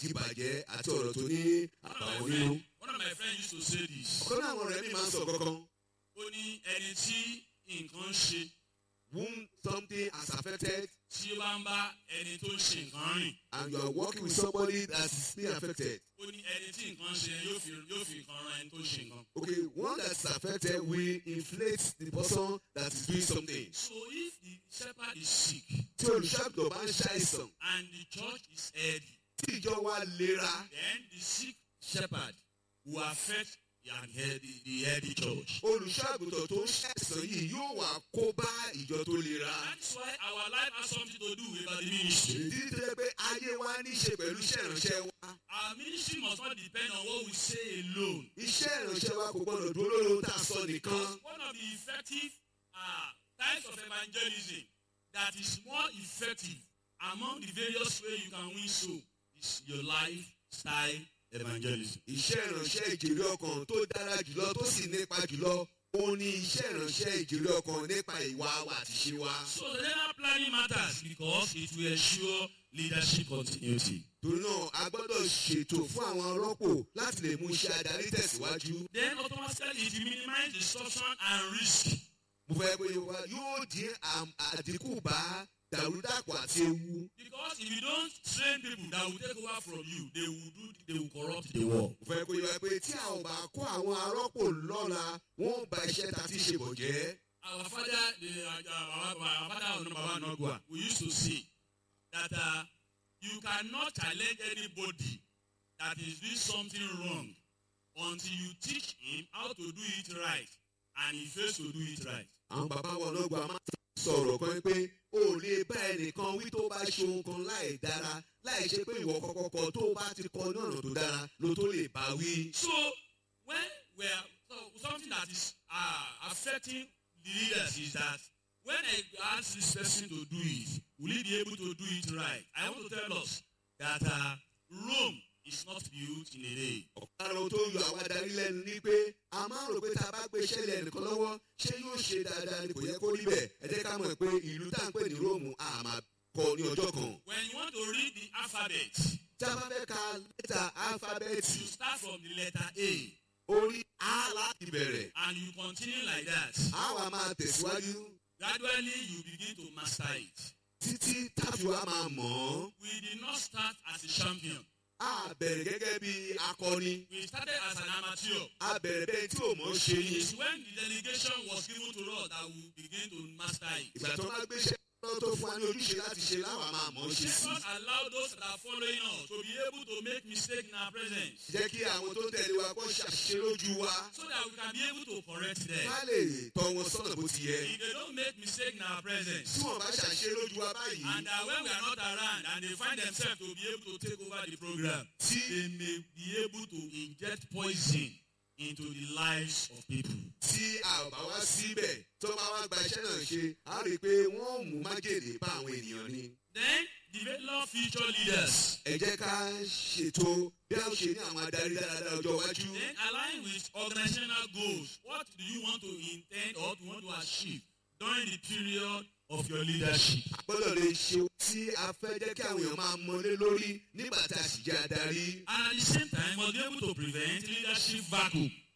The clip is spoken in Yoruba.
ìdìbàjẹ́ àti ọ̀rọ̀ tó ní One of my àbàwọ́n nínú. friend one of my friends used to say this. ọ̀kan náà àwọn ọ̀rẹ́ mi máa ń sọ kankan ó ní ẹni tí nǹkan ṣe whom something has affected tí ó bá ń bá ẹni tó ń ṣe nǹkan rìn and you are working with somebody that is being affected. ó ní ẹni tí nǹkan ṣe yóò fi yóò fi nǹkan ran ẹni tó ń ṣe nǹkan. Okay, one that is affected will inflate the person that is doing something. so if the shepherd is sick Tí olùṣàgùtàn bá ń ṣàìsàn, and the church is healthy tí ìjọ wa lera, then the sick shepherd will affect the healthy the healthy church. olùṣàgùtàn tó ń ṣàìsàn yìí yóò wá kó bá ìjọ tó lera. that's why our life has something to do about the ministry. Ìdí tó jẹ́ pé ayé wa ní í ṣe pẹ̀lú iṣẹ́ ìránṣẹ́ wa. our ministry must not depend on what we say alone. Iṣẹ́ ìránṣẹ́ wa kò gbọ́dọ̀ dúró lórí ohun tá a sọ nìkan. Because one of the effective uh, types of evangelism that is more effective among the various ways you can win soul is your lifestyle evangelism. Iṣẹ́ ìránṣẹ́ ìjèrè ọkàn tó dára jùlọ tó sì nípa jùlọ òun ni iṣẹ́ ìránṣẹ́ ìjèrè ọkàn nípa ìwà wa àti ṣe wa. So the general planning matters because it will ensure leadership continuity. Torí náà a gbọ́dọ̀ ṣètò fún àwọn rọ́pò láti lè mú iṣẹ́ adarí tẹ̀síwájú. Then automatically it will minimize disruption and risk. Mo fẹ́ pé wa yóò dín àm- àdínkù bá dàrúdàpọ̀ àti ewu. Because if you don't train people that will take over from you, they will do they will corrupt the work. Mo fẹ́ pé wa pé tí a ò bá kó àwọn arọ́pò lọ́la wọ́n ba iṣẹ́ ta ti ṣe bọ̀ jẹ́. our father the uh, our, our father on baba nogwa we used to say that uh, you cannot challenge anybody that is doing something wrong until you teach him how to do it right and he fails to do it right. Àwọn bàbá wa lọ́gbà máa ń sọ̀rọ̀ kan pé o ò lè bá ẹnìkan wí tó bá ṣe ohun kan láì dára láì ṣe pé ìwọ kọ́kọ́ kọ tó o bá ti kọ ní ọ̀nà tó dára ló tó lè bá wí. so when we are so something that is uh, affecting the leaders is that when I ask this person to do it will he be able to do it right I want to tell us that uh, Rome is not built in a day. Ọ̀kan ohun tó yọ àwọn adarí lẹ́nu ni pé a máa ń rò pé tá a bá gbé iṣẹ́ lẹ̀ nìkan lọ́wọ́ ṣé yóò ṣe dáadáa ni kò yẹ kó rí bẹ́ẹ̀ ẹ jẹ́ ká mọ̀ pé ìlú tá à ń pè ní Róòmù a máa kọ́ ní ọjọ́ kan. when you want to read the alphabet Tá a bá fẹ́ ka lẹ́tà álífábẹ́ẹ̀tì you start from the letter A orí A láti bẹ̀rẹ̀ and you continue like that a wà máa tẹ̀síwájú gradually you begin to master it. títí táfi wa máa mọ̀ ọ́. we did not start as a champion A bẹ̀rẹ̀ gẹ́gẹ́ bí akọni. we started as an amateur. A bẹ̀rẹ̀ bẹ́ẹ̀ tí ò mọ̀ ṣe It ni. is when the delegation was given to us that we begin to master it. Ìgbà tó máa gbéṣẹ́ lọ́wọ́ tó fún wa ní ojúṣe láti ṣe láwa máa mọ̀ ọ́ ṣe Let sí. us allow those that are following us to be able to make mistakes in our presence Jẹ́ kí àwọn tó ń tẹ̀lé wa kó ṣàṣìṣe lójú wa. so that we can be able to correct them. Ká lè tọ́ wọn sọ́nà bó ti yẹ. If they don't make mistakes in our presence Tí wọ́n bá ṣàṣìṣe lójú wa báyìí. and that when we are not around and they find themselves to be able to take over the program, Tí they may be able to inject poison into the lives of people. tí a ò bá wá síbẹ̀ tó bá wá gba iṣẹ́ náà ṣe, a rí i pé wọ́n ò mú májèlé bá àwọn ènìyàn ni. Then develop future leaders. Ẹ jẹ́ ká ṣètò bí a ó ṣe ní àwọn adarí dáradára ọjọ́ iwájú. Then align with organizational goals. What do you want to intend or do you want to achieve during the period of your leadership? A gbọ́dọ̀ lè ṣe ohun tí a fẹ́ jẹ́ kí àwọn èèyàn máa mọlé lórí nígbà tá a sì jẹ́ adarí. And at the same time, must be able to prevent leadership vacuum.